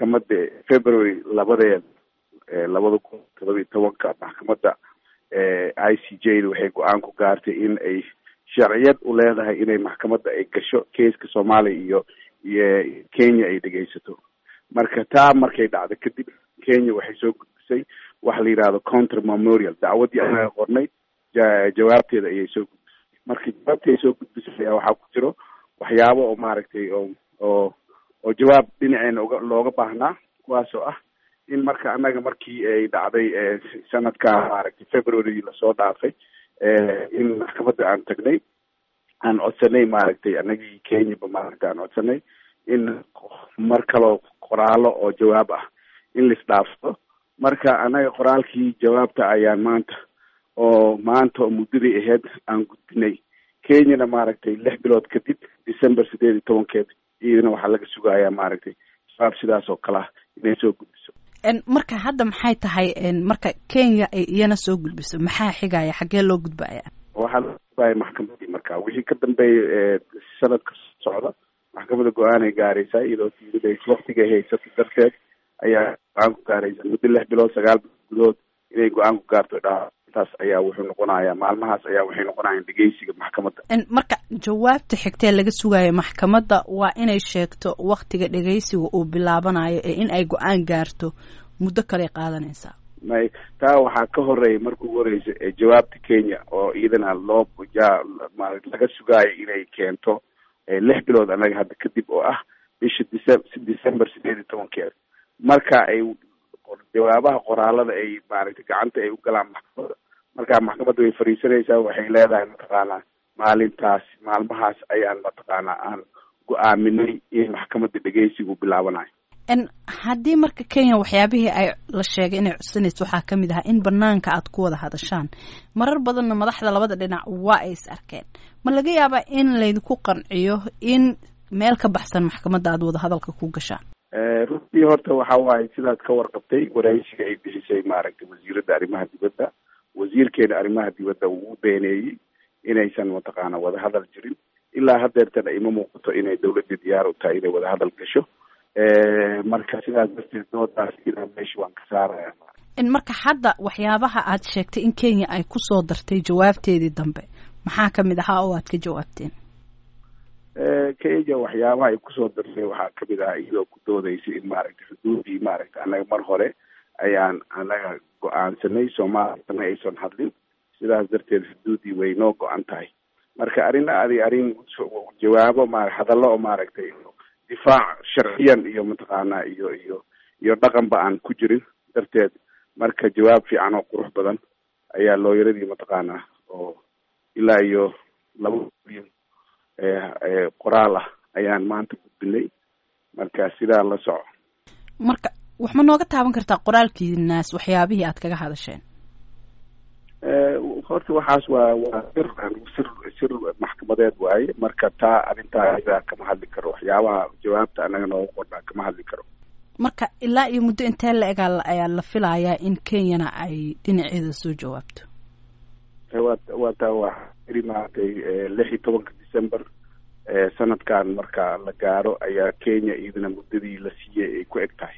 maxkamadda february labadeed labada kun todoba iyo tobanka maxkamadda i c j da waxay go-aan ku gaartay in ay sharciyad u leedahay inay maxkamadda ay gasho keiska soomaaliya iyo iyo kenya ay dhegeysato marka taa markay dhacdo kadib kenya waxay soo gudbisay waxa la yidhahdo counter memorial dacwaddii anaga qornay jawaabteeda ayay soo gudbisay marka jawaabtii ay soo gudbisay ayaa waxaa ku jiro waxyaabo oo maaragtay oo oo oo jawaab dhinaceena uga looga baahnaa kuwaas oo ah in marka annaga markii ay dhacday sanadka maaragtay february lasoo dhaafay in maxkamadda aan tagnay aan codsanay maaragtay anagii kenyaba maaragtay aan codsanay in mar kaloo qoraalo oo jawaab ah in laisdhaafsado marka annaga qoraalkii jawaabta ayaan maanta oo maanta oo muddadii ahayd aan gudbinay kenyana maaragtay lix bilood kadib december sideed iyo tobankeed iyadana waxaa laga sugayaa maaragtay jawaab sidaas oo kale ah inay soo gudbiso marka hadda maxay tahay marka kenya ay iyana soo gudbiso maxaa xigaya xaggee loo gudbaya waxaa loo gudbaya maxkamadii marka wixii ka dambeeya sanadka socda maxkamadda go-aanay gaaraysaa iyadoo tiidays waktigay haysato darteed ayaa go-aan ku gaaraysa muddo lix bilood sagaal bilood gudood inay go-aan ku gaarto dhaa taas ayaa wuxuu noqonayaa maalmahaas ayaa waxay noqonayaan dhegeysiga maxkamadda marka jawaabta xigtee laga sugayo maxkamadda waa inay sheegto waktiga dhegeysiga uu bilaabanayo ee in ay go-aan gaarto muddo kaley qaadanaysaa may taa waxaa ka horeeya marka ugu horeysa jawaabta kenya oo iyadana loo ja laga sugaayo inay keento lix bilood annaga hadda kadib oo ah bisha dece december sideed iyo tobankeeda marka ay jawaabaha qoraalada ay maaragtay gacanta ay u galaan maxkamadda markaa maxkamadda way fariisanaysaa waxay leedahay mataqaanaa maalintaas maalmahaas ayaan mataqaanaa aan go-aaminay in maxkamadda dhegeysigu bilaabanayo haddii marka kenya waxyaabihii ay la sheegay inay codsanayso waxaa ka mid ahaa in banaanka aad ku wada hadashaan marar badanna madaxda labada dhinac waa ay is arkeen ma laga yaabaa in laydinku qanciyo in meel ka baxsan maxkamadda aad wada hadalka ku gashaan runtii horta waxa waaye sidaad ka warqabtay waraysiga ay bixisay maaragtay wasiiradda arrimaha dibadda wasiirkeena arrimaha dibadda wuu beeneeyey inaysan mataqaana wada hadal jirin ilaa hadeertana ima muuqato inay dawladda diyaar u tahay inay wada hadal gasho marka sidaas darteed doodaas ina meesha waan ka saaraya marka hadda waxyaabaha aad sheegtay in kenya ay kusoo dartay jawaabteedii dambe maxaa kamid ahaa oo aad ka jawaabteen kenya waxyaabaha ay kusoo dartay waxaa kamid ahaa iyadoo ku doodaysa in maaragtay xuduudii maaragtay annaga mar hore ayaan annaga go-aansanay soomaaliyana aysan hadlin sidaas darteed xuduudii way noo go-an tahay marka arrin adi arrin jawaabo ma hadallo oo maaragtay difaac sharciyan iyo mataqaanaa iyo iyo iyo dhaqanba aan ku jirin darteed marka jawaab fiican oo qurux badan ayaa looyaradii mataqaanaa oo ilaa iyo laba milyan qoraal ah ayaan maanta gudbinay marka sidaa la soco marka wax ma nooga taaban kartaa qoraalkiinaas waxyaabihii aad kaga hadasheen horta waxaas waa waa sir sir sir maxkamadeed waaye marka taa arrintaa idaa kama hadli karo waxyaabaha jawaabta annaga nooga qornaa kama hadli karo marka ilaa iyo muddo intee la egaa ayaa la filayaa in kenyana ay dhinaceeda soo jawaabto wa waa taa waa iri maaragtay lix iyo tobanka december sanadkan marka la gaaro ayaa kenya iyadana muddadii la siiyey ay ku eg tahay